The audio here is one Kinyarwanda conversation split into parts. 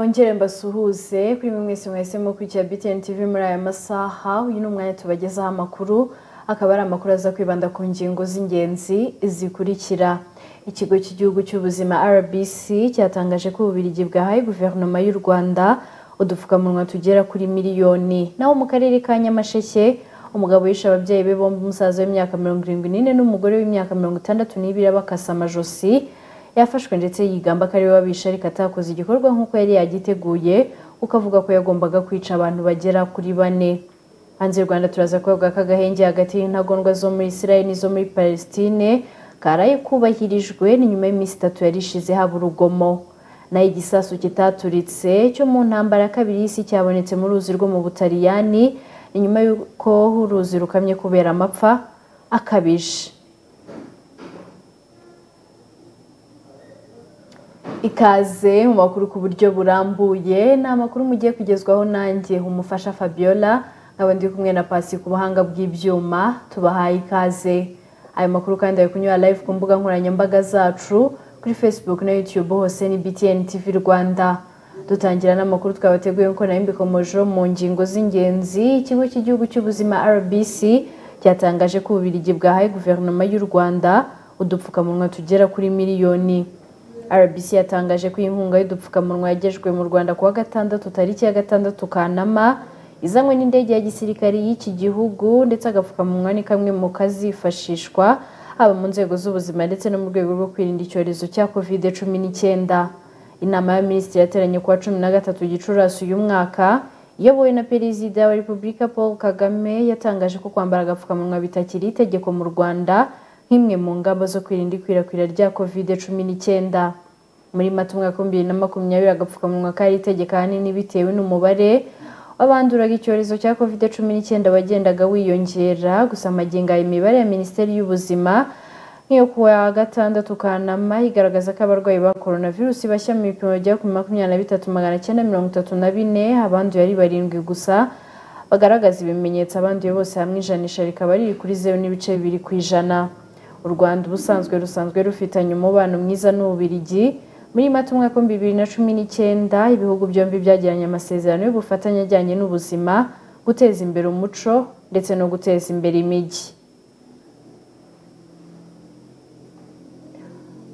Ongere mbasuhuze kuri mwe mwese mwahisemo kwikira BTN TV muri aya masaha uyu ni umwanya tubagezaho amakuru akaba ari amakuru aza kwibanda ku ngingo z'ingenzi zikurikira ikigo cy'igihugu cy'ubuzima RBC cyatangaje ko Ububirigi bwahaye guverinoma y'u Rwanda udupfukamunwa tugera kuri miliyoni naho mu karere ka Nyamasheke umugabo yishe ababyeyi be bombi umusaza w'imyaka mirongo irindwi n'ine n'umugore w'imyaka mirongo itandatu n'ibiri abakasa amajosi yafashwe ndetse yigamba ko ariwe wabishe ariko atakoze igikorwa nk'uko yari yagiteguye kuko avuga ko yagombaga kwica abantu bagera kuri bane hanze y'u rwanda turaza kuvuga ko agahenge hagati y'intagondwa zo muri israel n'izo muri palestine karaye kubahirijwe ni nyuma y'iminsi itatu yari ishize haba urugomo naho igisasu kitaturitse cyo mu ntambara ya kabiri y'isi cyabonetse mu ruzi rwo mu butaliyani ni nyuma y'uko uruzi rukamye kubera amapfa akabije ikaze mu makuru ku buryo burambuye ni amakuru mugiye kugezwaho nanjye umufasha fabiola nkaba ndi kumwe na pasi ku buhanga bw'ibyuma tubahaye ikaze ayo makuru kandi ari kunyura live ku mbuga nkoranyambaga zacu kuri facebook na youtube hose ni btn tv rwanda dutangira n'amakuru twabateguye nk'uko nari mbikomojeho mu ngingo z'ingenzi ikigo cy'igihugu cy'ubuzima rbc cyatangaje ko ububirigi bwahaye guverinoma y'u rwanda udupfukamunwa tugera kuri miliyoni RBC yatangaje ko inkunga y'udupfukamunwa yagejwe mu Rwanda kuwa gatandatu tariki ya gatandatu Kanama izanywe n'indege ya gisirikare y'iki gihugu ndetse agapfukamunwa ni kamwe mu kazifashishwa haba mu nzego z'ubuzima ndetse no mu rwego rwo kwirinda icyorezo cya covid cumi n'icyenda inama ya minisitiri yateranye kuwa cumi na gatatu gicurasi uyu mwaka iyobowe na perezida wa repubulika paul kagame yatangaje ko kwambara agapfukamunwa bitakiri itegeko mu rwanda nk'imwe mu ngamba zo kwirinda ikwirakwira rya covid cumi n'icyenda muri mata umwaka w'ibihumbi bibiri na makumyabiri agapfukamunwa kari itegeko ahanini bitewe n'umubare w'abanduraga icyorezo cya covid cumi n'icyenda wagendaga wiyongera gusa magingo aya imibare ya minisiteri y'ubuzima nk'iyo kuwa gatandatu kanama igaragaza ko abarwayi ba coronavirus bashya mu bipimo bya makumyabiri na bitatu magana cyenda mirongo itatu na bine abanduye ari barindwi gusa bagaragaza ibimenyetso abanduye bose hamwe ijanisha rikaba riri kuri zeru n'ibice bibiri ku ijana u rwanda ubusanzwe rusanzwe rufitanye umubano mwiza n'ububirigi muri mata umwaka w'ibihumbi bibiri na cumi n'icyenda ibihugu byombi byagiranye amasezerano y'ubufatanye ajyanye n'ubuzima guteza imbere umuco ndetse no guteza imbere imijyi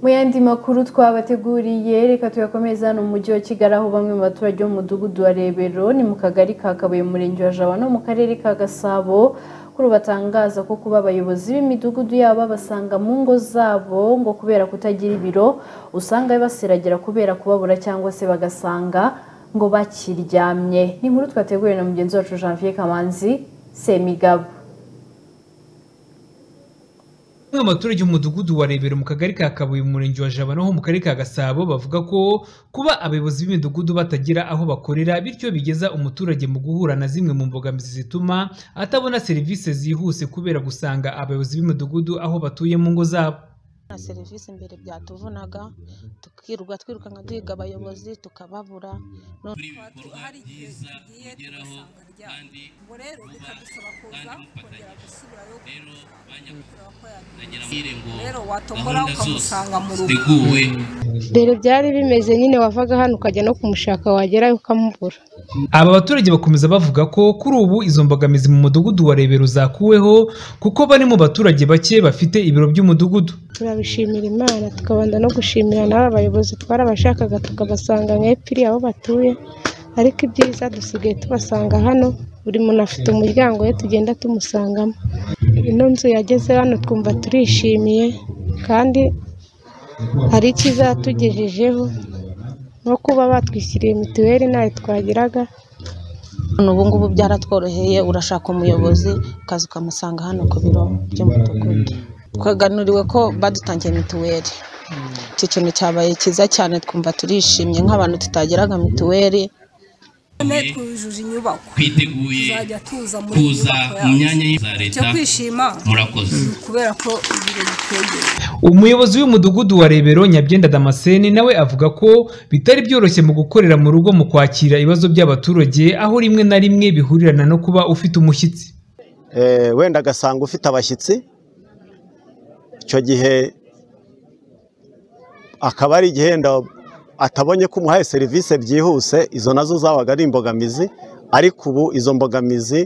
mu yandi makuru twabateguriye reka tuyakomeza hano mu mujyi wa kigali aho bamwe mu baturage b'umudugudu wa rebero ni mu kagari ka kabuye umurenge wa jaba no mu karere ka gasabo kuri ubu batangaza ko kuba abayobozi b'imidugudu yabo babasanga mu ngo zabo ngo kubera kutagira ibiro usanga basiragira kubera kubabura cyangwa se bagasanga ngo bakiryamye ni inkuru twateguye na mugenzi wacu janvier kamanzi semigabo bamwe mu baturage umudugudu wa rebero mu kagari ka kabuye mu murenge wa jabana ho mu karere ka gasabo bavuga ko kuba abayobozi b'imidugudu batagira aho bakorera bityo bigeza umuturage mu guhura na zimwe mu mbogamizi zituma atabona serivisi zihuse kubera gusanga abayobozi b'imidugudu aho batuye mu ngo zabo na serivisi mbere byatuvunaga tukirirwa twirukanka duhiga abayobozi tukababura hari igihe tugiye tugasanga ryabo ubwo rero bikadusaba kuza kongera gusubirayo rero watombora ukamusanga mu rugo mbere byari bimeze nyine wavaga hano ukajya no kumushaka wagerayo ukamubura aba baturage bakomeza bavuga ko kuri ubu izo mbogamizi mu mudugudu wa rebero zakuweho kuko bari mu baturage bake bafite ibiro by'umudugudu turabishimira imana tukabanza no gushimira n'aba bayobozi twarabashakaga tukabasanga mwepfiri aho batuye ariko ibyiza dusigaye tubasanga hano buri muntu afite umuryango we tugenda tumusangamo ino nzu yageze hano twumva turishimiye kandi hari icyo izatugejejeho nko kuba batwishyuriye mituweli ntayo twagiraga ubu ngubu byaratworoheye urashaka umuyobozi ukaza ukamusanga hano ku biro by'umudugudu twaganuriwe ko badutangiye mituweli iki kintu cyabaye cyiza cyane twumva turishimye nk'abantu tutagiraga mituweli none twujuje inyubako twiteguye tuzajya tuza muri kuza mu myanya za icyo leta kwishima murakoze ni ukubera ko ibiro bitwegeye umuyobozi w'umudugudu wa rebero nyabyenda damascene nawe avuga ko bitari byoroshye mu gukorera mu rugo mu kwakira ibibazo by'abaturage aho rimwe na rimwe bihurirana no kuba ufite umushyitsi Eh, wenda agasanga ufite abashyitsi icyo gihe akaba ari igihenda atabonye ko umuhaye serivisi byihuse izo nazo zabaga ari imbogamizi ariko ubu izo mbogamizi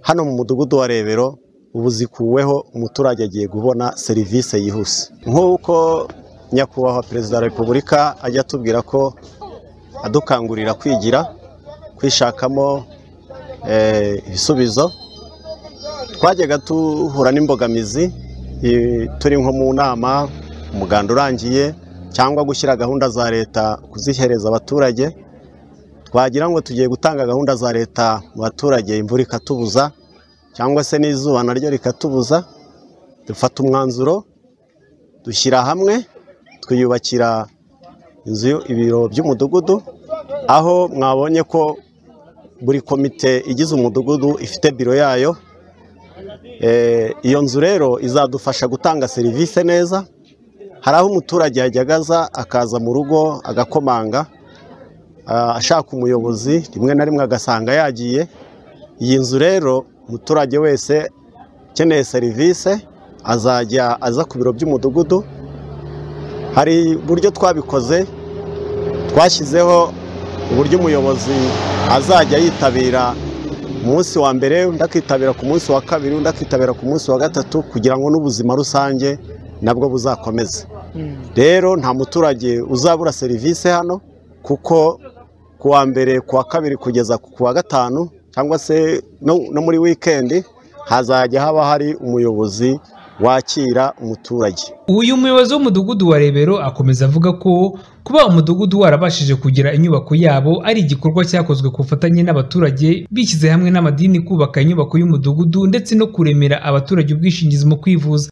hano mu mudugudu wa rebero ubu zikuweho umuturage agiye kubona serivisi yihuse nk'uko nyakubahwa perezida wa repubulika ajya atubwira ko adukangurira kwigira kwishakamo eh, ibisubizo twajyaga duhura n'imbogamizi eh, turi nko mu nama umuganda urangiye cyangwa gushyira gahunda za leta kuzihereza abaturage twagira ngo tugiye gutanga gahunda za leta mu baturage imvura ikatubuza cyangwa se n'izuba naryo rikatubuza dufata umwanzuro dushyira hamwe twiyubakira inzu ibiro by'umudugudu aho mwabonye ko buri komite igize umudugudu ifite biro yayo Eh, iyo nzu rero izadufasha gutanga serivisi neza hari aho umuturage yajyaga aza akaza mu rugo agakomanga ah, ashaka umuyobozi rimwe na rimwe agasanga yagiye iyi nzu rero umuturage wese ukeneye serivisi azajya aza ku biro by'umudugudu hari uburyo twabikoze twashyizeho uburyo umuyobozi azajya yitabira umunsi wa mbere undi akitabira ku munsi wa kabiri undi akitabira ku munsi wa gatatu kugira ngo n'ubuzima rusange nabwo buzakomeze rero nta muturage uzabura serivisi hano kuko ku wa mbere ku wa kabiri kugeza ku wa gatanu cyangwa se no- no muri wikendi hazajya haba hari umuyobozi wakira umuturage uyu muyobozi w'umudugudu wa rebero akomeza avuga ko kuba umudugudu warabashije kugira inyubako yabo ari igikorwa cyakozwe ku bufatanye n'abaturage bishyize hamwe n'amadini kubaka inyubako y'umudugudu ndetse no kuremera abaturage ubwishingizi mu kwivuza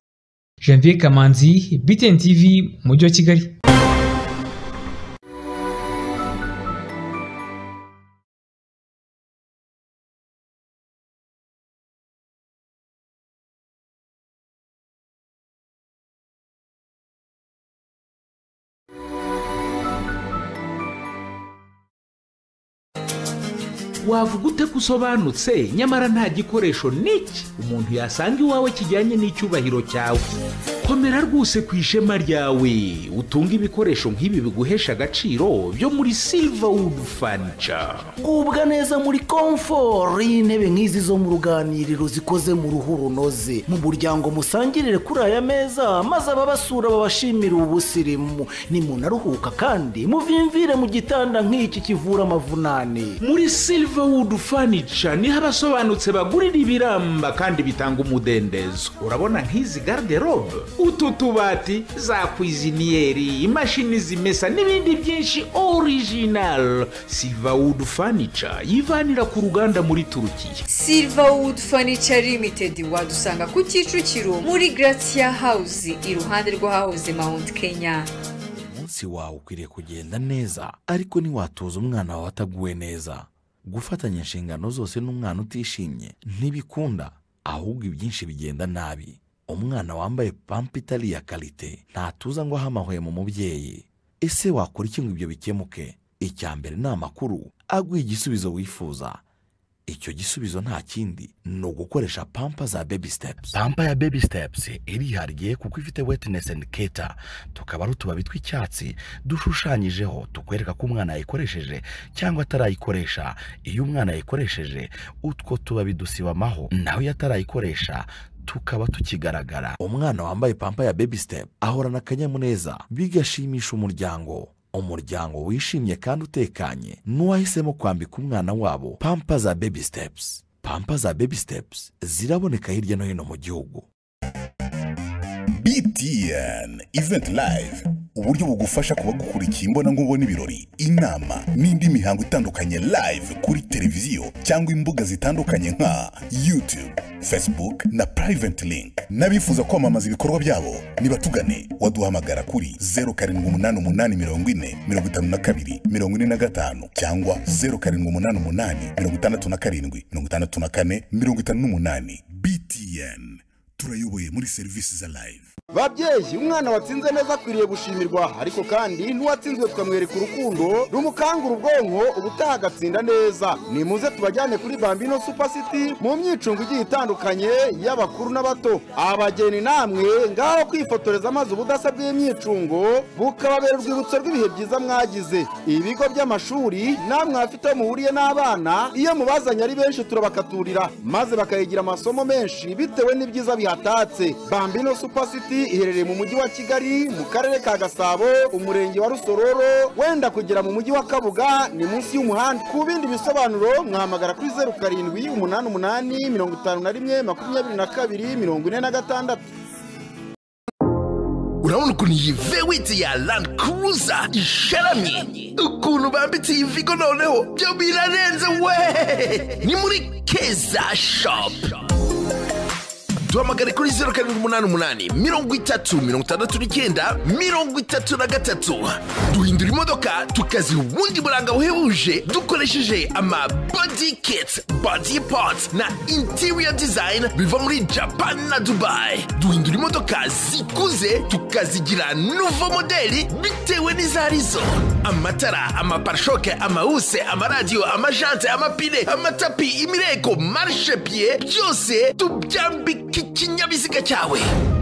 janvier kamanzi btn tv mu mujyi wa kigali wavuga ute ko usobanutse nyamara nta gikoresho n'iki umuntu yasanga iwawe kijyanye n'icyubahiro cyawe komera rwose ku ishema ryawe utunge ibikoresho nk'ibi biguhesha agaciro byo muri silverwood furniture gubwa neza muri komforo y'intebe nk'izi zo mu ruganiriro zikoze mu ruhu runoze mu muryango musangirire kuri aya meza maze ababasura babashimire ubusirimu nimunaruhuka kandi muvimvire mu gitanda nk'iki kivura amavunane muri silverwood furniture niho abasobanutse bagurira ibiramba kandi bitanga umudendezo urabona nk'izi garderobe utu tubati za kwiziniyeri imashini zimesa n'ibindi byinshi original silverwood furniture yivanira ku ruganda muri turukiya silverwood furniture limited wadusanga ku kicukiro muri gratia house iruhande rw'ahahoze mount kenya umunsi wawe ukwiriye kugenda neza ariko ntiwatoza umwana wawe ataguwe neza gufatanya inshingano zose n'umwana utishimye ntibikunda ahubwo ibyinshi bigenda nabi umwana wambaye pampa itari iya karite ntatuza ngo ahamahwe mu mubyeyi ese wakora iki ngo ibyo bikemuke icya mbere ni amakuru aguha igisubizo wifuza icyo gisubizo nta kindi ni ugukoresha pampa za baby steps pampa ya baby steps irihariye kuko ifite wetness and keta tukaba ari utubabi tw'icyatsi dushushanyijeho tukwereka ko umwana yayikoresheje cyangwa atarayikoresha iyo umwana yayikoresheje utwo tubabi dusiba amaho naho iyo atarayikoresha tukaba tukigaragara umwana wambaye pampa ya baby step ahorana akanyamuneza bigashimisha umuryango umuryango wishimye kandi utekanye n'uwahisemo kwambika umwana wabo pampa za baby steps pampa za baby steps ziraboneka hirya no hino mu gihugu btn event live uburyo bugufasha kuba gukurikiye imbonankubone ibirori inama n'indi mihango itandukanye live kuri televiziyo cyangwa imbuga zitandukanye nka youtube facebook na private link n'abifuza kwamamaza ibikorwa byabo nibatugane waduhamagara kuri 0788445245 cyangwa 0788567454 btn turayoboye muri serivisi za live babyeyi umwana watsinze neza akwiriye gushimirwa ariko kandi n'uwatsinzwe tukamwereka urukundo rumukangura ubwonko ubutaha agatsinda neza nimuze tubajyane kuri bambino supa siti mu myicungo igiye itandukanye y'abakuru n'abato abageni namwe ngaho kwifotoreza amazi ubudasa bw'imyicungo bukababera urwibutso rw'ibihe byiza mwagize ibigo by'amashuri namwe hafite aho muhuriye n'abana iyo mubazanye ari benshi turabakaturira maze bakayigira amasomo menshi bitewe n'ibyiza bihatatse bambino supa siti iherereye mu mujyi wa kigali mu karere ka gasabo umurenge wa rusororo wenda kugera mu mujyi wa kabuga ni munsi y'umuhanda ku bindi bisobanuro mwahamagara kuri zeru karindwi umunani umunani mirongo itanu na rimwe makumyabiri na kabiri mirongo ine na gatandatu urabona ukuntu iyi vewiti ya landi kuruza isharamye ukuntu bambitse iyi vigo noneho byo birarenze we ni muri keza shopu duhamagare kuri zeru karindwi umunani umunani mirongo itatu mirongo itandatu n'icyenda mirongo itatu na gatatu duhindura imodoka tukaziha ubundi buranga buhebuje dukoresheje ama body kit body parts na interior design biva muri japan na dubai duhindura imodoka zikuze tukazigira nuvo modeli bitewe n'izarizo amatara amaparishoke amawuse amaradiyo amajante amapine amatapi imireko marishe piye byose tubyambika ikinyabiziga cyawe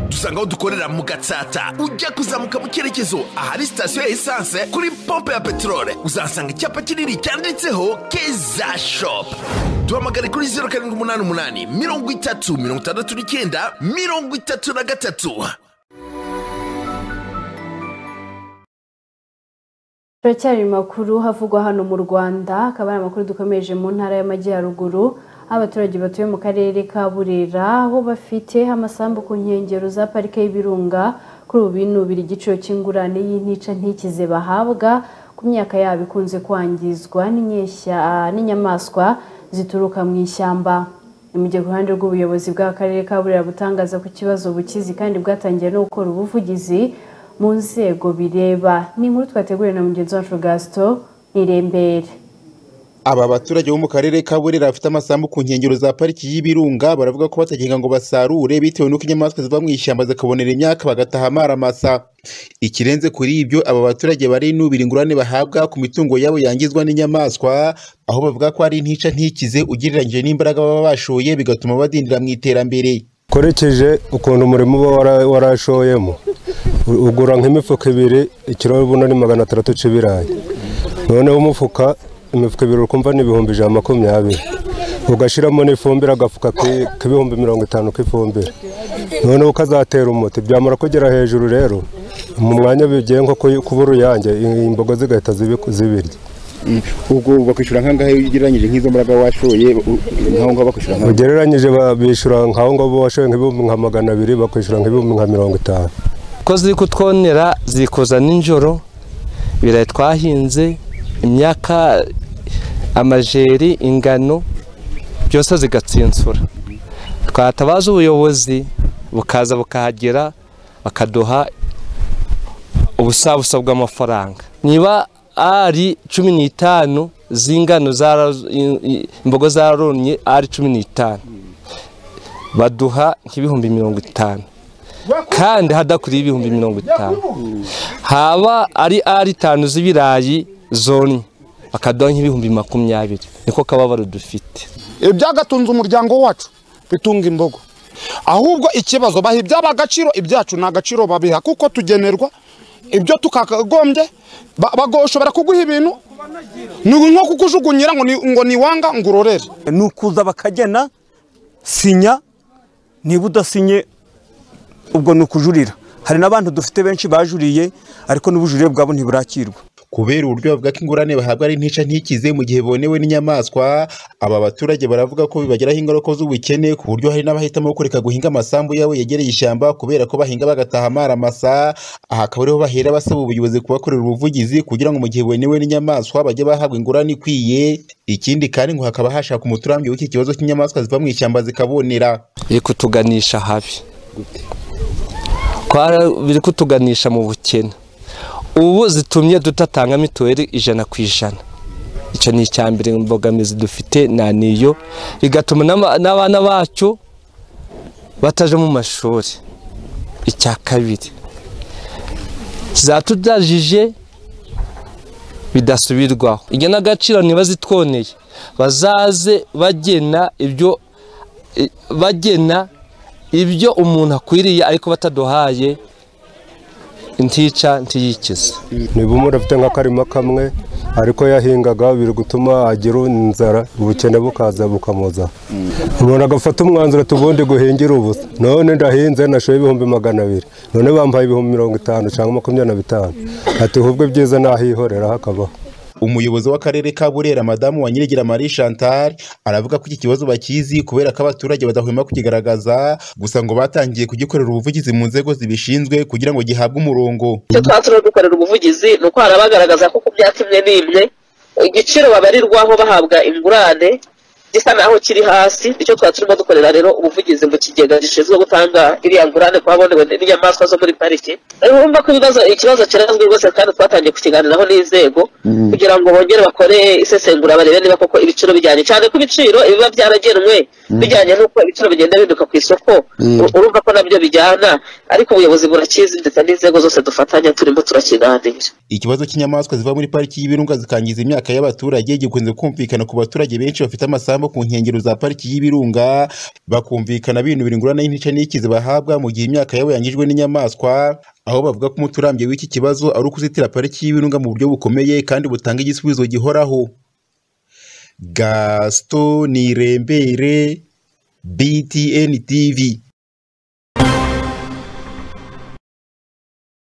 dusanga aho dukorera mu gatsata ujya kuzamuka mu cyerekezo ahari sitasiyo ya esanse kuri pompe ya peteroli uzasanga icyapa kinini cyanditseho keza shopu duhamagare kuri zeru karindwi umunani umunani mirongo itatu mirongo itandatu n'icyenda mirongo itatu na gatatu turacyari makuru havugwa hano mu rwanda akaba ari amakuru dukomeje mu ntara y'amajyaruguru abaturage batuye mu karere ka burera aho bafite amasambu ku nkengero za parike y'ibirunga kuri ubu binubira igiciro cy'ingurane y'intica ntikize bahabwa ku myaka yabo ikunze kwangizwa n'inyeshya- n'inyamaswa zituruka mu ishyamba ni mu gihe ku ruhande rw'ubuyobozi bw'akarere ka burera butangaza ko ikibazo bukizi kandi bwatangiye no gukora ubuvugizi mu nzego bireba ni inkuru twateguriwe na mugenzi wacu gasito nirembere aba baturage bo mu karere ka burera bafite amasambu ku nkengero za pariki y'ibirunga baravuga ko batagenga ngo basarure bitewe n'uko inyamaswa ziva mu ishyamba zikabonera imyaka bagataha amaramasa ikirenze kuri ibyo aba baturage barinubira ingurane bahabwa ku mitungo yabo yangizwa n'inyamaswa aho bavuga ko ari intica ntikize ugereranyije n'imbaraga baba bashoye bigatuma badindira mu iterambere ukoresheje ukuntu umurimo uba wara- warashoyemo u- ugura nk'imifuka ibiri ikiro ubundi ni magana atandatu cy'ibirayi noneho umufuka imifuka ibiri ukumva ni ibihumbi ijana na makumyabiri ugashyiramo n'ifumbire agafuka ki- k'ibihumbi mirongo itanu k'ifumbire noneho ukazatera umuti byamara kugera hejuru rero mu mwanya bigiye nko ku- kuba uruyange i- imbogo zigahita zibi- zibirya ubwo bakwishyura nk'angahe ugereranyije nk'izo mbaraga washoye u- nk'aho ngaho bakwishyura nk'aho ugereranyije ba- bishyura nk'aho ngaho washoye nk'ibihumbi nka magana abiri bakwishyura nk'ibihumbi nka mirongo itanu ko ziri kutwonera ziri kuza nijoro ibirayi twahinze imyaka amajeri ingano byose zigatsinsura twatabaza ubuyobozi bukaza bukahagera bakaduha ubusabusa bw'amafaranga niba ari cumi n'itanu z'ingano zara- i- i- imbogo zarumye ari cumi n'itanu baduha nk'ibihumbi mirongo itanu kandi hadakuriye ibihumbi mirongo itanu haba ari ari itanu z'ibirayi zonye bakaduha nk'ibihumbi makumyabiri niko kababaro dufite ibyagatunze umuryango wacu bitunga imbogo ahubwo ikibazo baha ibyaba agaciro ibyacu nta gaciro babiha kuko tugenerwa ibyo tukagombye bashobora kuguha ibintu ni nko kukujugunyira ngo ni- ngo ni wanga ngo urorere ni ukuza bakagena sinya niba udasinye ubwo ni ukujurira hari n'abantu dufite benshi bajuriye ariko n'ubujurire bwabo ntiburakirwa kubera uburyo bavuga ko ingurane bahabwa ari intica ntikize mu gihe bonewe n'inyamaswa aba baturage baravuga ko bibagiraho ingaruka z'ubukene ku buryo hari n'abahitamo kureka guhinga amasambu yabo yegereye ishyamba kubera ko bahinga bagataha amaramasa aha akaba ariho bahera basaba ubuyobozi kubakorera ubuvugizi kugira ngo mu gihe bonewe n'inyamaswa bajye bahabwa ingurane ikwiye ikindi kandi ngo hakaba hashakwa umuturambi w'iki kibazo cy'inyamaswa ziva mu ishyamba zikabonera iri kutuganisha habi Kwara- biri kutuganisha mu bukene ubu zitumye tudatanga mituweli ijana ku ijana icyo ni icya mbere imbogamizi dufite na niyo bigatuma n'ama- n'abana bacu bataje mu mashuri icya kabiri zatudajije bidasubirwaho igenagaciro ntibazitwoneye bazaze bagena ibyo i- bagena ibyo umuntu akwiriye ariko bataduhaye ntica ntiyikize niba umuntu afite nk'akarima kamwe ariko yahingaga biri gutuma agira inzara ubukene bukaza bukamuza umuntu agafata umwanzuro ati ubundi guhingira ubusa none ndahinze nashoye ibihumbi magana abiri none bampaye ibihumbi mirongo itanu cyangwa makumyabiri na bitanu ati ahubwo ibyiza nahihorera hakabaho umuyobozi w'akarere ka burera madamu wa nyirigira marie chantal aravuga ko iki kibazo bakizi kubera ko abaturage badahwema kukigaragaza gusa ngo batangiye kugikorera ubuvugizi mu nzego zibishinzwe kugira ngo gihabwe umurongo icyo twaba turi dukorera ubuvugizi ni uko hari abagaragaza ko ku byatsi imwe n'imwe igiciro babarirwaho bahabwa ingurane gisa naho kiri hasi nicyo twaba turimo dukorera rero ubuvugizi mu kigega gishinzwe gutanga iriya ngurane ku babonewe n'inyamaswa zo muri pariki rero urumva ko ibibazo ikibazo kirazwi rwose kandi twatangiye kukiganiraho n'inzego kugira ngo bongere bakore isesengura barebe niba koko ibiciro bijyanye cyane ko ibiciro ibiba byaragenwe bijyanye n'uko ibiciro bigenda bihinduka ku isoko Mm. u- urumva ko nabyo bijyana ariko ubuyobozi burakizi ndetse n'inzego zose dufatanya turimo turakiganira ikibazo cy'inyamaswa ziva muri pariki y'ibirunga zikangiza imyaka y'abaturage gikunze kumvikana ku baturage benshi bafite amasambu ku nkengero za pariki y'ibirunga bakumvikana binubira ingurane y'intica n'ikizi bahabwa mu gihe imyaka yabo yangijwe n'inyamaswa aho bavuga ko umuti urambye w'iki kibazo ari ukuzitira pariki y'ibirunga mu buryo bukomeye kandi butanga igisubizo gihoraho gaston nirembere btn tv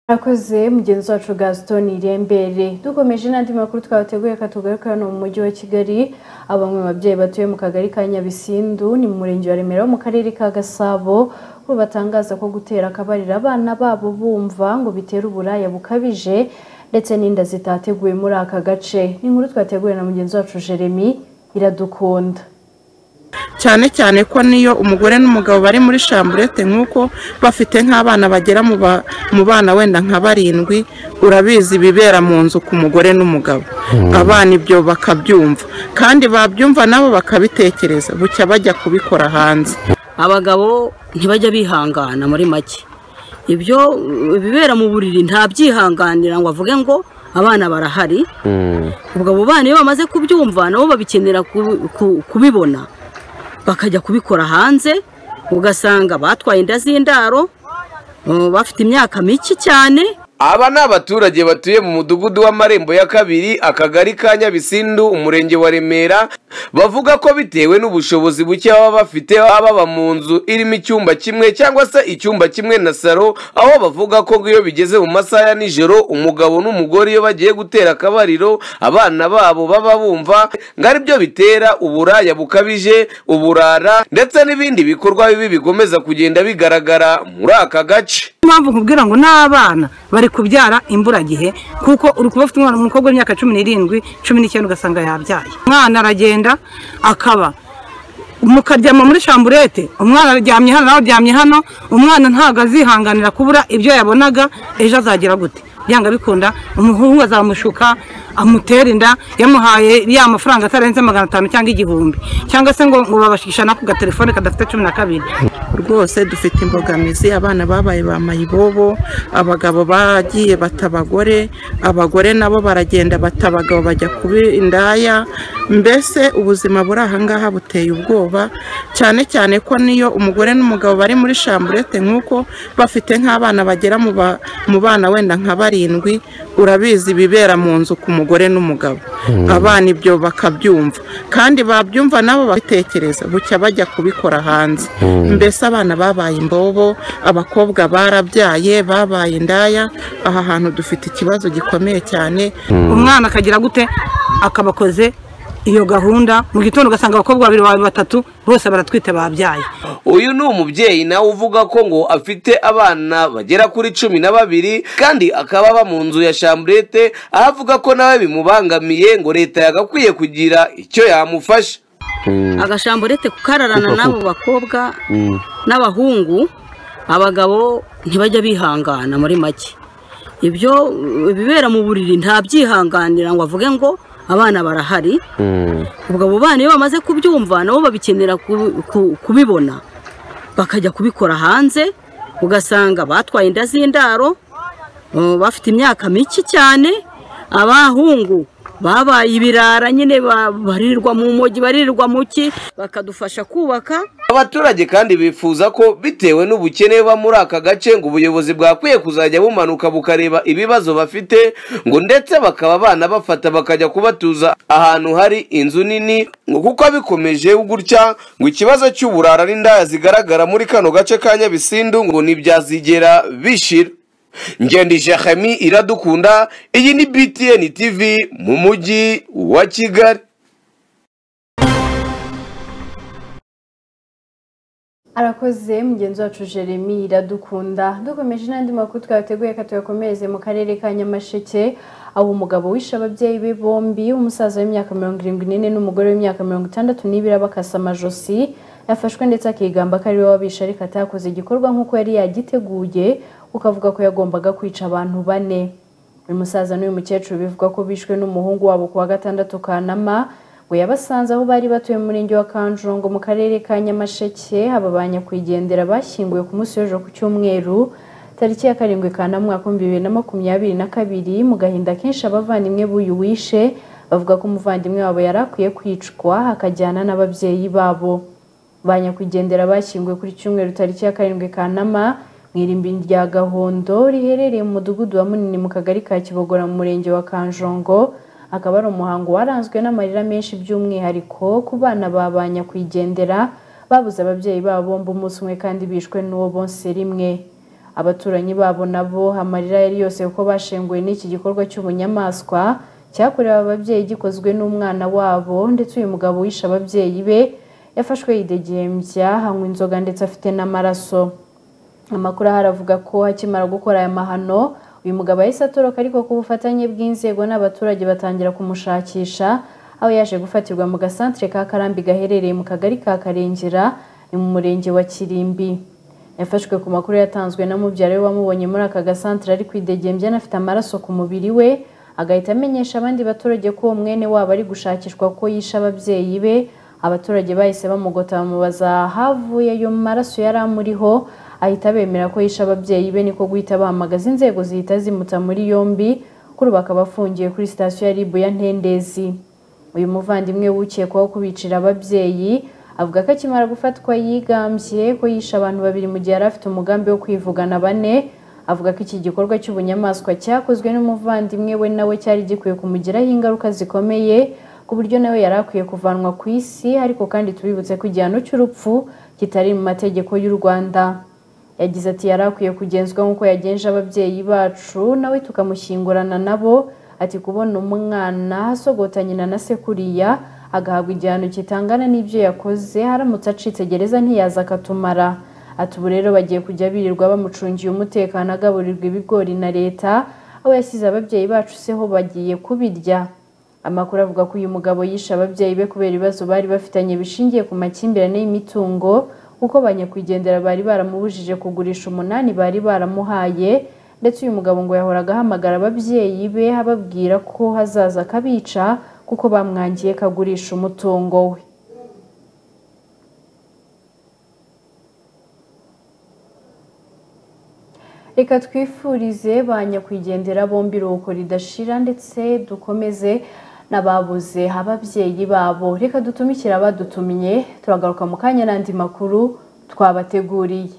Murakoze mugenzi wacu Gaston Irembere dukomeje n'andi makuru twabateguye katugaruka hano mu mujyi wa Kigali abamwe mu babyeyi batuye mu kagari ka Nyabisindu ni mu murenge wa Remera wo mu karere ka Gasabo bo batangaza ko gutera akabariro abana babo bumva ngo bitera uburaya bukabije ndetse n'inda zitateguwe muri aka gace ni inkuru twateguye na mugenzi wacu Jeremy iradukunda cyane cyane ko niyo umugore n'umugabo bari muri shamburete nk'uko bafite nk'abana bagera mu ba- mu bana wenda nka barindwi urabizi ibibera mu nzu ku mugore n'umugabo abana ibyo bakabyumva kandi babyumva nabo bakabitekereza bucya bajya kubikora hanze abagabo ntibajya bihangana muri make ibyo uh, ibibera mu buriri ntabyihanganira ngo avuge ngo abana barahari ubwo abo bana iyo bamaze kubyumva nabo babikenera ku- ku- kubibona bakajya kubikora hanze ugasanga batwaye inda z'indaro uh, bafite imyaka mike cyane aba ni abaturage batuye mu mudugudu w'amarembo ya kabiri akagari ka nyabisindu umurenge wa remera bavuga ko bitewe n'ubushobozi buke baba bafite baba baba mu nzu irimo icyumba kimwe cyangwa se icyumba kimwe na saro aho bavuga ko iyo bigeze mu masaha ya nijoro umugabo n'umugore iyo bagiye gutera akabariro abana babo baba bumva ngo ari byo bitera uburaya bukabije uburara ndetse n'ibindi bikorwa bibi bigomeza kugenda bigaragara muri aka gace impamvu nkubwira ngo n'abana bari kubyara imburagihe kuko uri kuba ufite umwana umukobwa w'imyaka cumi n'irindwi cumi n'icyenda ugasanga yabyaye umwana aragenda akaba mukaryama muri shamburete umwana aryamye hano nawe aryamye hano umwana ntabwo azihanganira kubura ibyo yabonaga ejo azagira gute byanga bikunda umuhungu azamushuka amutera inda yamuhaye ya mafaranga atarenze magana atanu cyangwa igihumbi cyangwa se ngo ngo babashikisha nako gatelefone kadafite cumi na kabiri rwose dufite imbogamizi abana babaye ba mayibobo abagabo bagiye bata abagore abagore nabo baragenda bata abagabo bajya kuba indaya mbese ubuzima buri aha ngaha buteye ubwoba cyane cyane ko niyo umugore n'umugabo bari muri shamburete nk'uko bafite nk'abana bagera mu ba- mu bana wenda nka barindwi urabizi ibibera mu nzu ku mugore n'umugabo Mm. abana ibyo bakabyumva kandi babyumva nabo babitekereza bucya bajya kubikora hanze Mm. mbese abana babaye imbobo abakobwa barabyaye babaye indaya aha hantu dufite ikibazo gikomeye cyane Mm. umwana akagira gute akabakoze iyo gahunda mu gitondo ugasanga abakobwa babiri bawe batatu bose baratwite babyaye uyu ni umubyeyi nawe uvuga ko ngo afite abana bagera kuri cumi na babiri kandi akaba aba mu nzu ya shamburete aho avuga ko nawe bimubangamiye ngo leta yagakwiye kugira icyo yamufasha agashamburete kukararana Kuko- n'abo bakobwa n'abahungu abagabo ntibajya bihangana muri make ibyo uh, ibibera mu buriri ntabyihanganira ngo avuge ngo abana barahari ubwo abo bana iyo bamaze kubyumva nabo babikenera ku- ku- kubibona bakajya kubikora hanze ugasanga batwaye inda z'indaro uh, bafite imyaka mike cyane abahungu babaye ibirara nyine ba- baririrwa mu mujyi baririrwa mu ki bakadufasha kubaka abaturage kandi bifuza ko bitewe n'ubukene buba muri aka gace ngo ubuyobozi bwakwiye kuzajya bumanuka bukareba ibibazo bafite ngo ndetse bakaba abana bafata bakajya kubatuza ahantu hari inzu nini ngo kuko bikomeje gutya ngo ikibazo cy'uburara n'indaya zigaragara muri kano gace ka nyabisindu ngo ntibyazigera bishira ngendi jahami iradukunda iyi ni btn tv mu mujyi wa kigali arakoze mugenzi wacu jeremy iradukunda dukomeje n'andi makuru twateguye ko tuyakomereze mu karere ka nyamasheke aho umugabo wishe ababyeyi be bombi umusaza w'imyaka mirongo irindwi n'ine n'umugore w'imyaka mirongo itandatu n'ibiri abakasa amajosi yafashwe ndetse akigamba ko ari we wabishe ariko atakoze igikorwa nk'uko yari yagiteguye kuko avuga ko yagombaga kwica abantu bane uyu musaza n'uyu mukecuru bivugwa ko bishwe n'umuhungu wabo ku wa gatandatu kanama ngo yabasanze aho bari batuye mu murenge wa kanjongo mu karere ka nyamasheke aba ba nyakwigendera bashyinguwe ku munsi w'ejo ku cyumweru tariki ya karindwi kanama umwaka w'ibihumbi bibiri na makumyabiri na kabiri mu gahinda kenshi abavandimwe b'uyu wishe bavuga ko umuvandimwe wabo yari akwiye kwicwa akajyana n'ababyeyi babo ba nyakwigendera bashyinguwe kuri cyumweru tariki ya karindwi kanama mu irimbi rya gahondo riherereye mu mudugudu wa munini mu kagari ka kibogora mu murenge wa kanjongo akaba ari umuhango waranzwe n'amarira menshi by'umwihariko ku bana ba ba nyakwigendera babuze ababyeyi babo bombi umunsi umwe kandi bishwe n'uwo bonse rimwe abaturanyi babo nabo amarira yari yose kuko bashenguwe n'iki gikorwa cy'ubunyamaswa cyakorewe ababyeyi gikozwe n'umwana wabo ndetse uyu mugabo wishe ababyeyi be yafashwe yidegembya hanywa inzoga ndetse afite n'amaraso amakuru ahari avuga ko akimara gukora aya mahano uyu mugabo yahise atoroka ariko ku bufatanye bw'inzego n'abaturage batangira kumushakisha aho yaje gufatirwa mu gasantere ka karambi gaherereye mu kagari ka karengera ni mu murenge wa kirimbi yafashwe ku makuru yatanzwe na mubyara we wamubonye muri aka gasantere ari kwidegembya anafite amaraso ku mubiri we agahita amenyesha abandi baturage ko uwo mwene wabo ari gushakishwa ko yishe ababyeyi be abaturage bahise bamugota bamubaza ahavuye ayo maraso yari amuriho ahita bemera ko yishe ababyeyi be niko guhita bahamagaza inzego zihita zimuta muri yombi kuri ubu akaba afungiye kuri sitasiyo ya ribu ya ntendezi uyu muvandimwe wukekwaho kubicira ababyeyi avuga ko akimara gufatwa yigambye ko yishe abantu babiri mu gihe yari afite umugambi wo kwivugana bane avuga ko iki gikorwa cy'ubunyamaswa cyakozwe n'umuvandimwe we nawe cyari gikwiye kumugiraho ingaruka zikomeye ku buryo nawe yari akwiye kuvanwa ku isi ariko kandi tubibutse ko igihano cy'urupfu kitari mu mategeko y'u rwanda yagize ati yari akwiye kugenzwa nk'uko yagenje ababyeyi bacu nawe tukamushyingurana nabo ati kubona umwana asogota nyina na se kuriya agahabwa igihano kitangana n'ibyo yakoze haramutse acitse gereza ntiyaza akatumara ati ubu rero bagiye kujya birirwa bamucungiye umutekano agaburirwa ibigori na leta aho yasize ababyeyi bacu se ho bagiye kubirya amakuru avuga ko uyu mugabo yishe ababyeyi be kubera ibibazo bari bafitanye bishingiye ku makimbirane y'imitungo kuko ba nyakwigendera bari baramubujije kugurisha umunani bari baramuhaye ndetse uyu mugabo ngo yahoraga ahamagara ababyeyi be ababwira ko hazaza akabica kuko bamwangiye kagurisha umutungo we reka twifurize ba nyakwigendera bombi iruhuko ridashira ndetse dukomeze n'ababuze ababyeyi babo reka dutumikire abadutumye turagaruka mu kanya n'andi makuru twabateguriye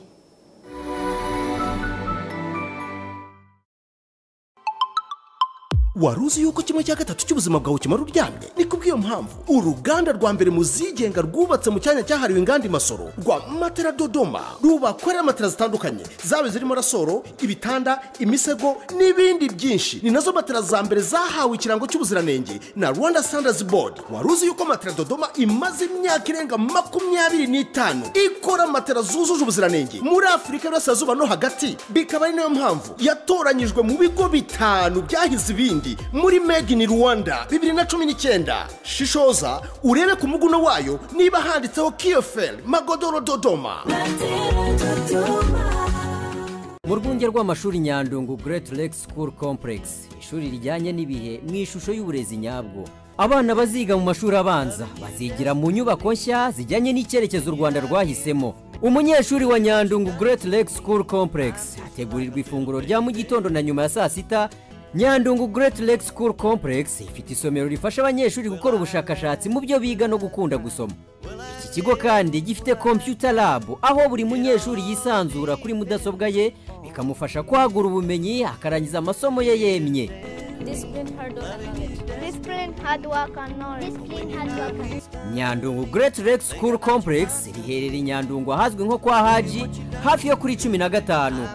wari uzi yuko kimwe cya gatatu cy'ubuzima bwawe kimara uryamye ni kubw'iyo mpamvu uruganda rwa mbere mu zigenga rwubatse mu cyanya cyahariwe inganda i masoro rwa matera dodoma rubakorera matera zitandukanye zaba zirimo rasoro ibitanda imisego n'ibindi byinshi ni nazo matera za mbere zahawe ikirango cy'ubuziranenge na rwanda standards board wari uzi yuko matera dodoma imaze imyaka irenga makumyabiri n'itanu ikora matera zujuje ubuziranenge muri afurika y'uburasirazuba no hagati bikaba ari nayo mpamvu yatoranyijwe mu bigo bitanu byahize ibindi muri made in rwanda bibiri na cumi n'icyenda shishoza urebe ku muguno wayo niba handitseho kiyoferi magodoro dodoma mu rwunge rw'amashuri nyandungu Great Lake School Complex ishuri rijyanye n'ibihe mu ishusho y'uburezi nyabwo abana baziga mu mashuri abanza bazigira mu nyubako nshya zijyanye n'icyerekezo u rwanda rwahisemo umunyeshuri wa nyandungu Great Lake School Complex hategurirwa ifunguro rya mu gitondo na nyuma ya saa sita nyandungu Great Lake School Complex ifite isomero rifasha abanyeshuri gukora ubushakashatsi mu byo biga no gukunda gusoma iki kigo kandi gifite computer lab aho buri munyeshuri yisanzura kuri mudasobwa ye bikamufasha kwagura ubumenyi akarangiza amasomo ye yemye Discipline, hard work, and knowledge. Discipline, hard work, and knowledge. Discipline, hard work, and knowledge. nyandungu Great Lake School Complex riherereye i nyandungu ahazwi nko kwa haji hafi yo kuri cumi na gatanu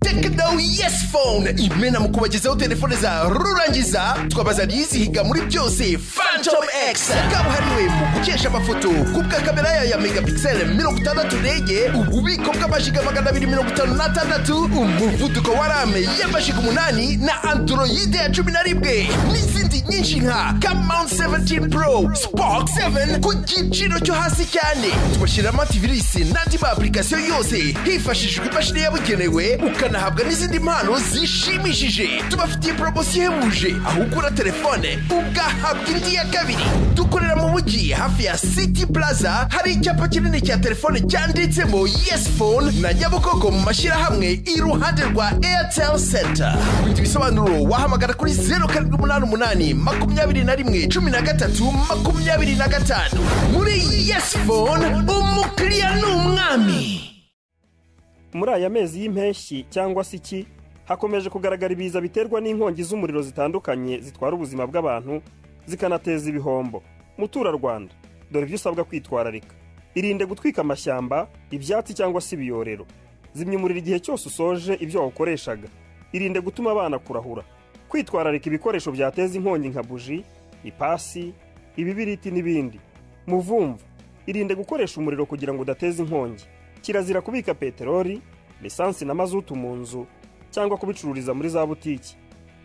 tekidawu yesi fone imena mu kubagezaho telefone za rurangiza twabazaniye izihiga muri byose fantom egisi kabuhariwe mu gukesha amafoto kubwa kamera yayo ya megapikiseli mirongo itandatu rege ububiko bw'amajiga magana abiri mirongo itanu n'atandatu umuvuduko wa rame y'amajiga umunani na androide ya cumi na rimwe n'izindi nyinshi nka kamawunti seventini pro spoke seveni ku giciro cyo hasi cyane tubashyiramo antivirisi n'andi ma apurikasiyo yose hifashishijwe imashini yabugenewe ukanahabwa n'izindi mpano zishimishije tubafitiye poromosiyo ihebuje aho ugura telefone ugahabwa indi ya kabiri dukorera mu mujyi hafi ya city plaza hari icyapa kinini cya telefone cyanditsemo yes phone na nyabugogo mu mashyirahamwe iruhande rwa airtel center ku bindi bisobanuro wahamagara kuri zeru karindwi umunani umunani makumyabiri na rimwe cumi na gatatu makumyabiri na gatanu muri yes phone umukiriya ni umwami muri aya mezi y'impeshyi cyangwa se iki hakomeje kugaragara ibiza biterwa n'inkongi z'umuriro zitandukanye zitwara ubuzima bw'abantu zikanateza ibihombo muturarwanda dore ibyo usabwa kwitwararika irinde gutwika amashyamba ibyatsi cyangwa se ibiyorero zimya umuriro igihe cyose usoje ibyo wawukoreshaga irinde gutuma abana kurahura kwitwararika ibikoresho byateza inkongi nka buji ipasi ibibiriti n'ibindi muvumvu irinde gukoresha umuriro kugira ngo udateza inkongi kirazira kubika peteroli lisansi na mazutu mu nzu cyangwa kubicururiza muri za butiki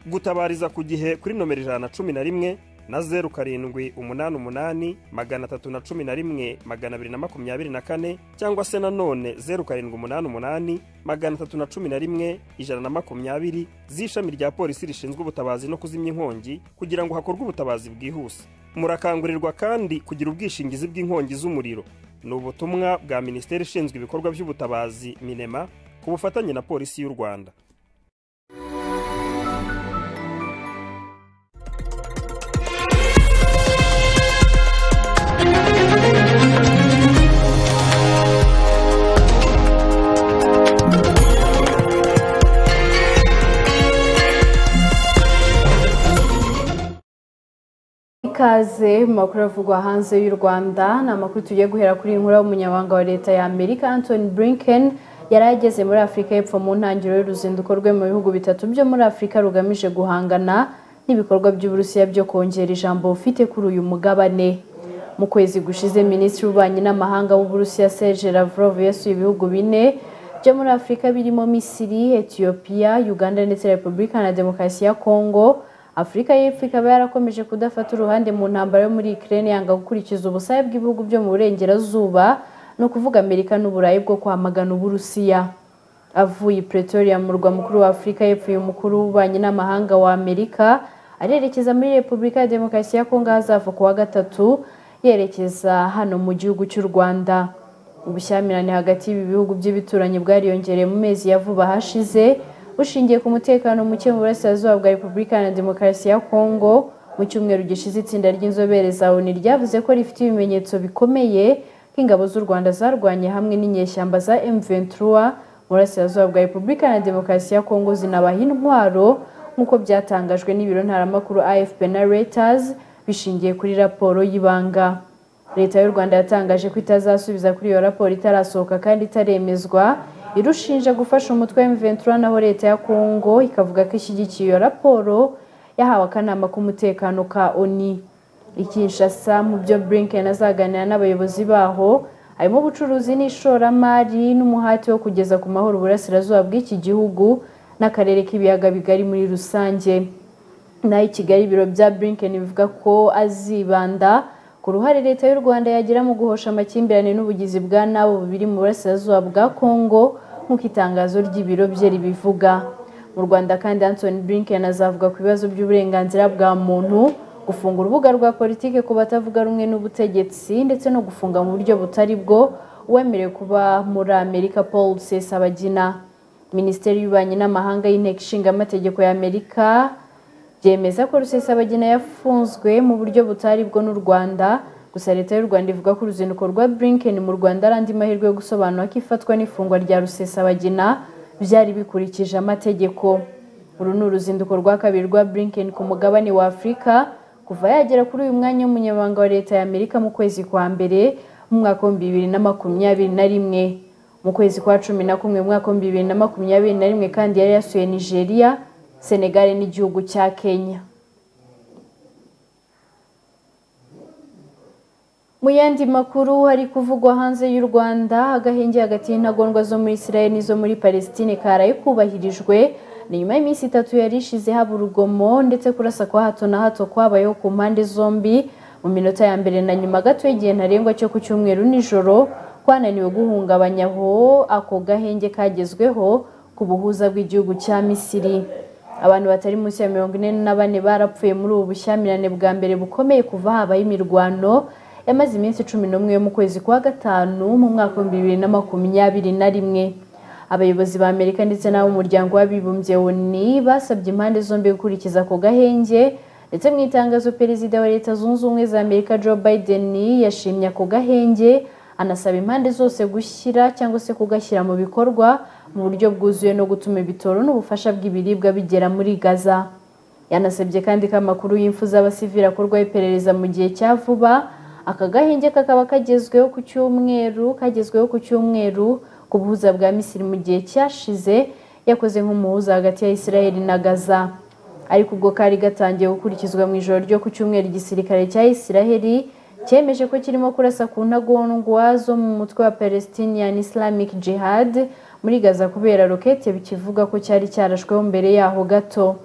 gutabariza ku gihe kuri nomero ijana na cumi na rimwe na zeru karindwi umunani umunani magana atatu na cumi na rimwe magana abiri na makumyabiri na kane cyangwa se nanone zeru karindwi umunani umunani magana atatu na cumi na rimwe ijana na makumyabiri z'ishami rya polisi rishinzwe ubutabazi no kuzimya inkongi kugira ngo hakorwe ubutabazi bwihuse murakangurirwa kandi kugira ubwishingizi bw'inkongi z'umuriro ni ubutumwa bwa minisiteri ishinzwe ibikorwa by'ubutabazi minema ku bufatanye na polisi y'u rwanda ikaze mu makuru avugwa hanze y'u rwanda ni amakuru tugiye guhera kuri inkuru y'umunyamabanga wa leta ya amerika anthony blinken yari ageze muri afurika y'epfo mu ntangiriro y'uruzinduko rwe mu bihugu bitatu byo muri afurika rugamije guhangana n'ibikorwa by'uburusiya byo kongera ijambo ufite kuri uyu mugabane mu kwezi gushize minisitiri w'ububanyi n'amahanga w'uburusiya serge lavrov yasuye ibihugu bine byo muri afurika birimo misiri etiyopiya uganda ndetse repubulika na demokarasi ya kongo afurika y'epfo ikaba yarakomeje kudafata uruhande mu ntambara yo muri ikirere yanga gukurikiza ubusabe bw'ibihugu byo mu burengerazuba ni ukuvuga amerika n'uburayi bwo kwamagana uburusiya avuye i pretoria mu murwa mukuru wa afurika y'epfo uyu mukuru w'ububanyi n'amahanga wa amerika arerekeza muri repubulika ya demokarasi ya kongo ahazava ku wa gatatu yerekeza hano mu gihugu cy'u rwanda ubushyamirane hagati y'ibi bihugu by'ibituranyi bwariyongereye mu mezi ya vuba hashize bushingiye ku mutekano muke mu burasirazuba bwa repubulika na demokarasi ya kongo mu cyumweru gishize itsinda ry'inzobere za oni ryavuze ko rifite ibimenyetso bikomeye ko ingabo z'u rwanda zarwanye hamwe n'inyeshyamba za m23 mu burasirazuba bwa repubulika na demokarasi ya kongo zinabaha intwaro nk'uko byatangajwe n'ibiro ntaramakuru afp na reuters bishingiye kuri raporo y'ibanga leta y'u rwanda yatangaje ko itazasubiza kuri iyo raporo itarasohoka kandi itaremezwa irushinja gufasha umutwe wa M23 naho leta ya Kongo ikavuga ko ishyigikiye iyo raporo yahawe akanama k'umutekano ka ONI Kinshasa mu byo Blinken azaganira n'abayobozi baho harimo ubucuruzi n'ishoramari n'umuhati wo kugeza ku mahoro uburasirazuba bw'iki gihugu n'akarere k'ibiyaga bigari muri rusange naho i Kigali ibiro bya Blinken bivuga ko azibanda ku ruhare leta y'u rwanda yagira mu guhosha amakimbirane n'ubugizi bwa nabo bubiri mu burasirazuba bwa kongo nk'uko itangazo ry'ibiro bye ribivuga mu rwanda kandi anthony blinken azavuga ku bibazo by'uburenganzira bwa muntu gufunga urubuga rwa politiki ku batavuga rumwe n'ubutegetsi ndetse no gufunga mu buryo butari bwo uwemerewe kuba muri amerika paul rusesabagina minisiteri y'ububanyi n'amahanga y'inteko ishinga amategeko y'amerika byemeza ko rusesabagina yafunzwe mu buryo butari bwo n'u rwanda gusa leta y'u rwanda ivuga ko uruzinduko rwa blinken mu rwanda ari andi mahirwe yo gusobanura ko ifatwa n'ifungwa rya rusesabagina byari bikurikije amategeko uru ni uruzinduko rwa kabiri rwa blinken ku mugabane wa afurika kuva yagera kuri uyu mwanya w'umunyamabanga wa leta ya amerika mu kwezi kwa mbere mu mwaka w'ibihumbi bibiri na makumyabiri na rimwe mu kwezi kwa cumi na kumwe mu mwaka w'ibihumbi bibiri na makumyabiri na rimwe kandi yari yasuye nigeria senegal n'igihugu cya kenya mu yandi makuru hari kuvugwa hanze y'u rwanda agahenge hagati y'intagondwa zo muri israel n'izo muri palestine karaye kubahirijwe ni nyuma y'iminsi itatu yari ishize haba urugomo ndetse kurasa kwa hato na hato kwabayeho ku mpande zombi mu minota ya mbere na nyuma gato y'igihe ntarengwa cyo ku cyumweru nijoro kwananiwe guhungabanya aho ako gahenge kagezweho ku buhuza bw'igihugu cya misiri abantu batari munsi ya mirongo ine na bane barapfuye muri ubu bushyamirane bwa mbere bukomeye kuva habaho imirwano yamaze iminsi cumi n'umwe yo mu kwezi kwa gatanu mu mwaka w'ibihumbi bibiri na makumyabiri na rimwe abayobozi ba amerika ndetse n'ab'umuryango w'abibumbye oni basabye impande zombi gukurikiza ako gahenge ndetse mu itangazo perezida wa leta zunze ubumwe za amerika joe biden yashimye ako gahenge anasaba impande zose gushyira cyangwa se kugashyira mu bikorwa mu buryo bwuzuye no gutuma ibitoro n'ubufasha bw'ibiribwa bigera muri gaza yanasabye kandi ko amakuru y'imfu z'abasivili akorwaho iperereza mu gihe cya vuba aka gahenge kakaba kagezweho ku cyumweru kagezweho ku cyumweru ku buhuza bwa misiri mu gihe cyashize yakoze nk'umuhuza hagati ya israel na gaza ariko ubwo kari gatangiye gukurikizwa mu ijoro ryo ku cyumweru igisirikare cya israel cyemeje ko kirimo kurasa ku ntagondwa zo mu mutwe wa palestinian islamic jihad muri gaza kubera rokete bikivuga ko cyari cyarashweho mbere yaho gato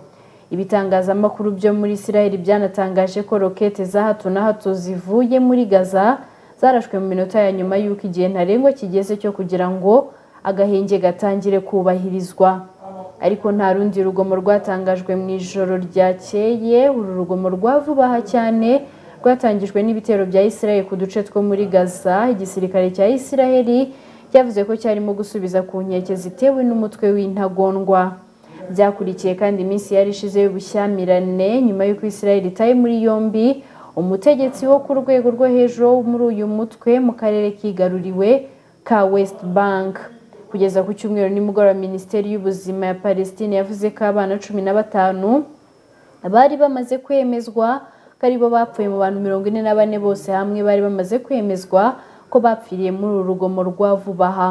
ibitangazamakuru byo muri israel byanatangaje ko rokete za hato na hato zivuye muri gaza zarashwe mu minota ya nyuma y'uko igihe ntarengwa kigeze cyo kugira ngo agahenge gatangire kubahirizwa ariko nta rundi rugomo rwatangajwe mu ijoro ryakeye uru rugomo rwa vuba aha cyane rwatangijwe n'ibitero bya israel ku duce two muri gaza igisirikare cya israel cyavuze ko cyarimo gusubiza ku nkeke zitewe n'umutwe w'intagondwa byakurikiye kandi iminsi yari ishize y'ubushyamirane nyuma y'uko israel itaye muri yombi umutegetsi wo ku rwego rwo hejuru muri uyu mutwe mu karere kigaruriwe ka west bank kugeza ku cyumweru nimugoroba minisiteri y'ubuzima ya palestine yavuze ko abana cumi na batanu bari bamaze kwemezwa ko aribo bapfuye mu bantu mirongo ine na bane bose hamwe bari bamaze kwemezwa ko bapfiriye muri uru rugomo rwa vuba aha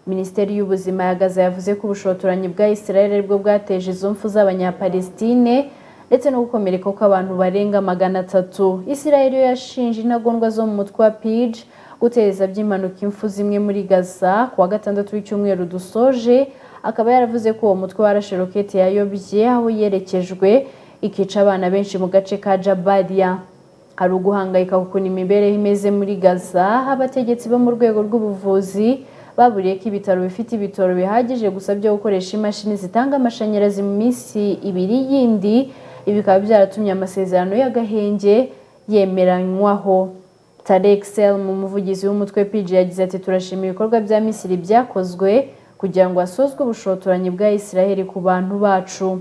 minisiteri y'ubuzima ya gaza yavuze ko ubushotoranyi bwa israel aribwo bwateje izo mfu z'abanyapalestine ndetse no gukomereka kw'abantu barenga magana atatu israel yo yashinje intagondwa zo mu mutwe wa pij gutereza by'impanuka imfu zimwe muri gaza ku wa gatandatu w'icyumweru dusoje akaba yaravuze ko uwo mutwe warashe rokete yayobye aho yerekejwe ikica abana benshi mu gace ka jabariya hari uguhangayika ukuntu imibereho imeze muri gaza aho abategetsi bo mu rwego rw'ubuvuzi baburiye ko ibitaro bifite ibitoro bihagije gusa byo gukoresha imashini zitanga amashanyarazi mu minsi ibiri yindi ibi bikaba byaratumye amasezerano y'agahenge yemeranywaho tarek mu umuvugizi w'umutwe pg yagize ati turashima ibikorwa bya misiri byakozwe kugira ngo hasozwe ubushotoranyi bwa israel ku bantu bacu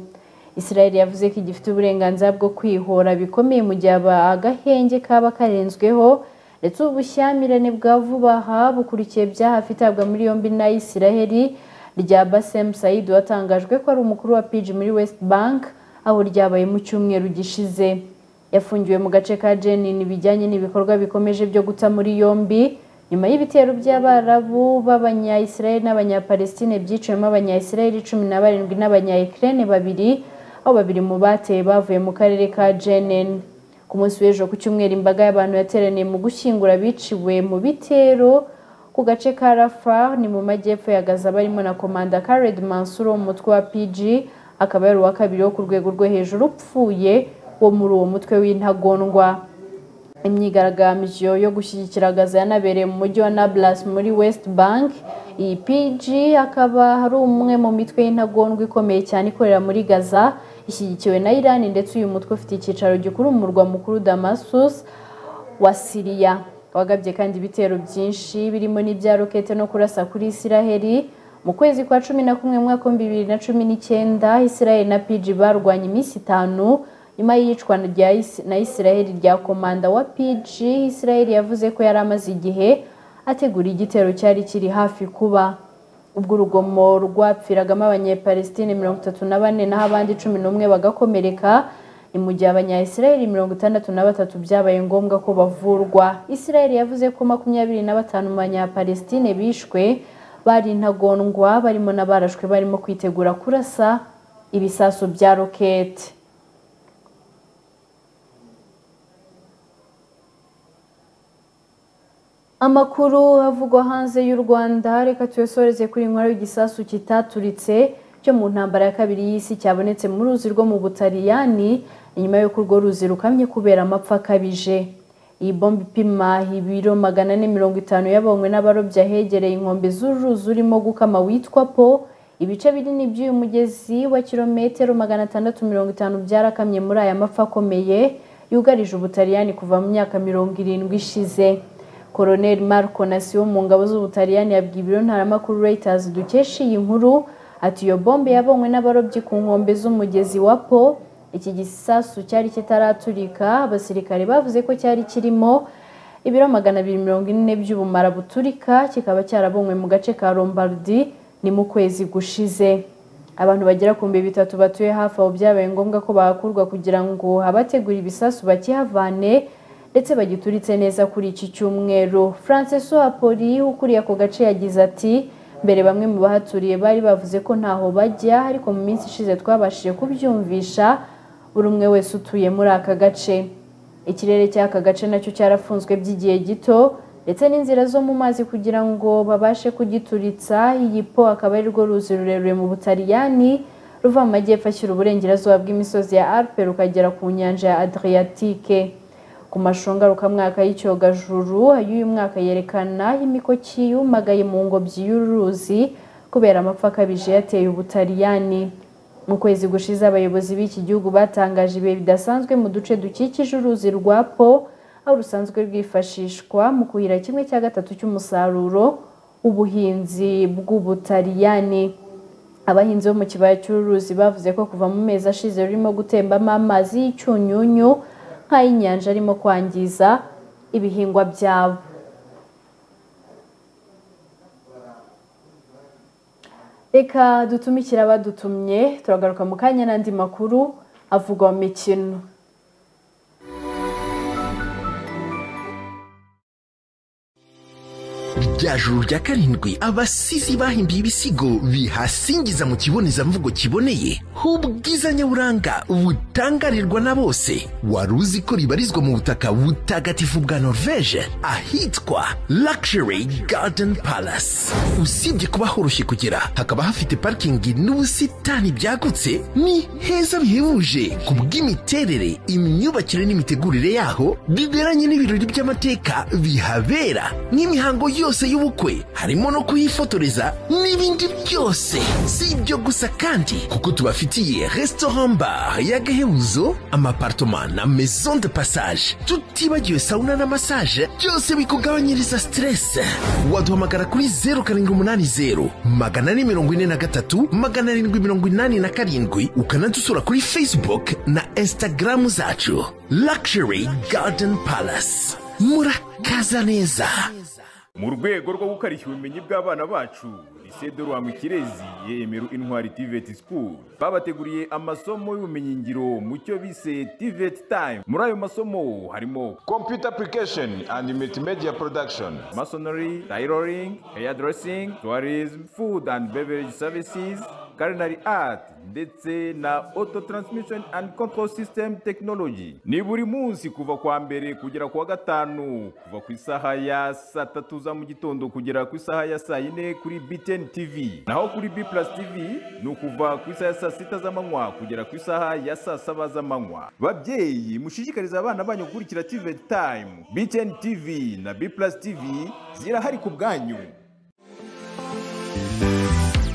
israel yavuze ko igifite uburenganzira bwo kwihora bikomeye mu gihe agahenge kaba karenzweho ndetse ubu bushyamirane bwa vuba aha bukurikiye byahafi itabwa muri yombi na israel rya basem said watangajwe ko ari umukuru wa pg muri west bank aho ryabaye mu cyumweru gishize yafungiwe mu gace ka jenin bijyanye n'ibikorwa bikomeje byo guta muri yombi nyuma y'ibitero by'abarabu b'abanyayisiraheli n'abanyapalestine byicayemo abanyayisiraheli cumi na barindwi n'abanyayikirene babiri aho babiri mu bateye bavuye mu karere ka jenin ku munsi w'ejo ku cyumweru imbaga y'abantu yateraniye mu gushyingura biciwe mu bitero ku gace ka rafa ni mu majyepfo ya gaza barimo na komanda kared mansur wo mu mutwe wa pg akaba ari uwa kabiri wo ku rwego rwo hejuru upfuye wo muri uwo mutwe w'intagondwa imyigaragambyo yo gushyigikira gaza yanabereye mu mujyi wa nablus muri west bank iyi pg akaba ari umwe mu mitwe y'intagondwa ikomeye cyane ikorera muri gaza ishyigikiwe na irani ndetse uyu mutwe ufite icyicaro gikuru mu murwa mukuru damasus wa siriya wagabye kandi ibitero byinshi birimo n'ibya rokete no kurasa kuri isiraheli mu kwezi kwa cumi na kumwe mu mwaka w'ibihumbi bibiri na cumi n'icyenda isiraheli na pg barwanye iminsi itanu nyuma y'iyicwa rya Is- na isiraheli rya komanda wa pg isiraheli yavuze ko yari amaze igihe ategura igitero cyari kiri hafi kuba ubwo urugomo rwapfiragamo abanyepalestine mirongo itatu na bane naho abandi cumi n'umwe bagakomereka ni mu gihe abanyayisiraheli mirongo itandatu na batatu byabaye ngombwa ko bavurwa isiraheli yavuze ko makumyabiri na batanu mu banyapalestine bishwe bari intagondwa barimo n'abarashwe barimo kwitegura kurasa ibisasu bya rokete amakuru avugwa hanze y'u rwanda reka tuyasoreze kuri inkuru y'igisasu kitaturitse cyo mu ntambara ya kabiri y'isi cyabonetse mu ruzi rwo mu butaliyani inyuma y'uko urwo ruzi rukamye kubera amapfa akabije iyi bomba ipima ibiro magana ane mirongo itanu yabonywe n'abarobyi ahegereye inkombe z'uruzi urimo gukama witwa po ibice binini by'uyu mugezi wa kilometero magana atandatu mirongo itanu byarakamye muri aya mapfa akomeye yugarije ubutaliyani kuva mu myaka mirongo irindwi ishize koroneri marco nasiyo mu ngabo z'ubutaliyani yabwiye ibiro ntaramakuru reuters dukesha iyi nkuru ati iyo bombe yabonywe n'abarobyi ku nkombe z'umugezi wa po iki gisasu cyari kitaraturika abasirikare bavuze ko cyari kirimo ibiro magana abiri mirongo ine by'ubumara buturika kikaba cyarabonywe mu gace ka lombardi ni mu kwezi gushize abantu bagera ku bihumbi bitatu batuye hafi aho byabaye ngombwa ko bahakurwa kugira ngo abategura ibisasu bakihavane ndetse bagituritse neza kuri iki cyumweru francis wapoli ukuriye ako gace yagize ati mbere bamwe mu bahaturiye bari bavuze ko ntaho bajya ariko mu minsi ishize twabashije kubyumvisha buri umwe wese utuye muri aka gace ikirere cy'aka gace nacyo cyarafunzwe by'igihe gito ndetse n'inzira zo mu mazi kugira ngo babashe kugituritsa iyi po akaba ari rwo ruzi rurerure mu butaliyani ruva mu majyepfo ashyira uburengerazuba bw'imisozi ya alpe rukagera ku nyanja ya adriatike ku mashunga rukamwaka y'icyogajuru y'uyu mwaka yerekana imikoki yumagaye mu ngobyi y'uruzi kubera amapfa akabije yateye ubutaliyani mu kwezi gushize abayobozi b'iki gihugu batangaje ibihe bidasanzwe mu duce dukikije uruzi rwa po aho rusanzwe rwifashishwa mu kuhira kimwe cya gatatu cy'umusaruro w'ubuhinzi bw'ubutaliyani abahinzi bo mu kibaya cy'uruzi bavuze ko kuva mu mezi ashize rurimo gutembamo amazi y'icyunyunyu nk'ay'inyanja arimo kwangiza ibihingwa byabo reka dutumikire abadutumye turagaruka mu kanya n'andi makuru avugwa mu mikino rya juru rya karindwi abasizi bahimbiye ibisigo bihasingiza mu kibonezamvugo kiboneye h'ubwiza nyaburanga butangarirwa na bose wari uzi ko ribarizwa mu butaka butagatifu bwa norvege ahitwa luxury garden palace usibye kuba horoshye kugera hakaba hafite parikingi n'ubusitani byagutse ni heza bihebuje ku bw'imiterere imyubakire n'imitegurire yaho biberanye n'ibirori by'amateka bihabera n'imihango yose y'ubukwe harimo no kuhifotoreza n'ibindi byose si ibyo gusa kandi kuko tubafitiye restaurant bar y'agahebuzo amapartoma na maison de passage tutibagiwe sauna na massage byose bikugabanyiriza stress waduhamagara kuri 070 magana ane mirongo ine na gatatu magana arindwi mirongo inani na karindwi ukanadusura kuri facebook na instagram zacu luxury garden palace murakaza neza mu rwego rwo gukarishya ubumenyi bw'abana bacu lisede rwanga ikirezi yemera intwari tiveti sikuru babateguriye amasomo y'ubumenyingiro mu cyo bise tiveti tayimu muri ayo masomo harimo kompiyuta apurikasheni andi multimedia porodakishoni masonori tayiroringi heyadresingi tuwarizmu fudu andi bevereji savisizi karinari ati ndetse na auto transmission and control system technology ni buri munsi kuva kwa mbere kugera ku wa gatanu kuva ku isaha ya saa tatu za mu gitondo kugera ku isaha ya saa yine kuri btn tv naho kuri b plus tv ni ukuva ku isaha ya saa sita z'amanywa kugera ku isaha ya saa saba z'amanywa babyeyi mushishikariza abana banyu gukurikira tvt time btn tv na b plus tv zirahari ku bwanyu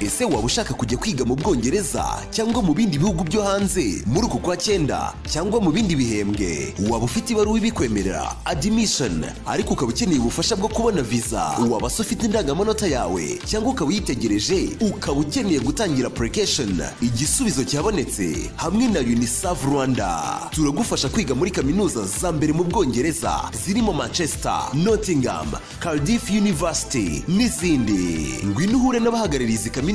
ese waba ushaka kujya kwiga mu bwongereza cyangwa mu bindi bihugu byo hanze muri uku kwa cyenda cyangwa mu bindi bihembwe waba ufite ibaruwa ibikwemerera admission ariko ukaba ukeneye ubufasha bwo kubona visa waba se ufite indangamanota yawe cyangwa ukaba uyitegereje ukaba ukeneye gutangira application igisubizo cyabonetse hamwe na unicef rwanda turagufasha kwiga muri kaminuza za mbere mu bwongereza zirimo manchester nottingham cardiff university n'izindi ngwino uhure n'abahagarariye izi kaminuza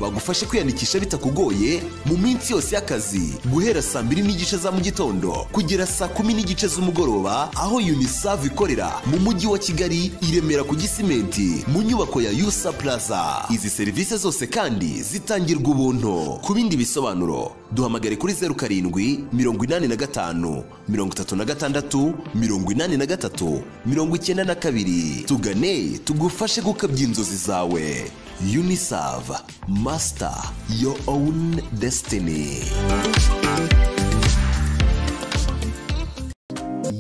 bagufashe kwiyandikisha bitakugoye mu minsi yose y'akazi guhera saa mbiri n'igice za mu gitondo kugera saa kumi n'igice z'umugoroba aho unicef ikorera mu mujyi wa kigali i remera ku gisimenti mu nyubako ya usa plaza izi serivisi zose kandi zitangirwa ubuntu ku bindi bisobanuro duhamagare kuri zeru karindwi mirongo inani na gatanu mirongo itatu na gatandatu mirongo inani na gatatu mirongo icyenda na kabiri tugane tugufashe gukabya inzozi zawe unicef master your own destiny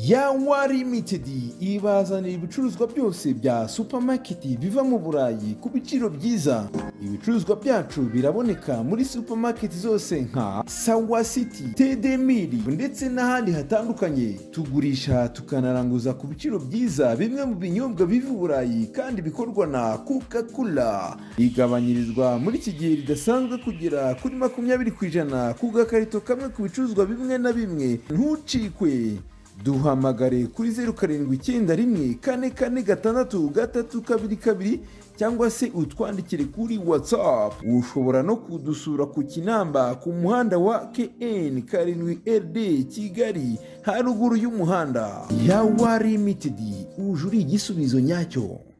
yawa limited ibazanira ibicuruzwa byose bya supamaketi biva mu burayi ku biciro byiza ibicuruzwa byacu biraboneka muri supamaketi zose nka sawa city tedemiri ndetse n'ahandi hatandukanye tugurisha tukanaranguza ku biciro byiza bimwe mu binyobwa biva i burayi kandi bikorwa na coca cola igabanyirizwa muri iki gihe ridasanzwe kugera kuri makumyabiri ku ijana ku gakarito kamwe ku bicuruzwa bimwe na bimwe ntucikwe duhamagare kuri zeru karindwi icyenda rimwe kane kane gatandatu gatatu kabiri kabiri cyangwa se utwandikire kuri watsapu ushobora no kudusura ku kinamba ku muhanda wa kn karindwi rd kigali haruguru y'umuhanda yawa limitedi uje uri igisubizo nyacyo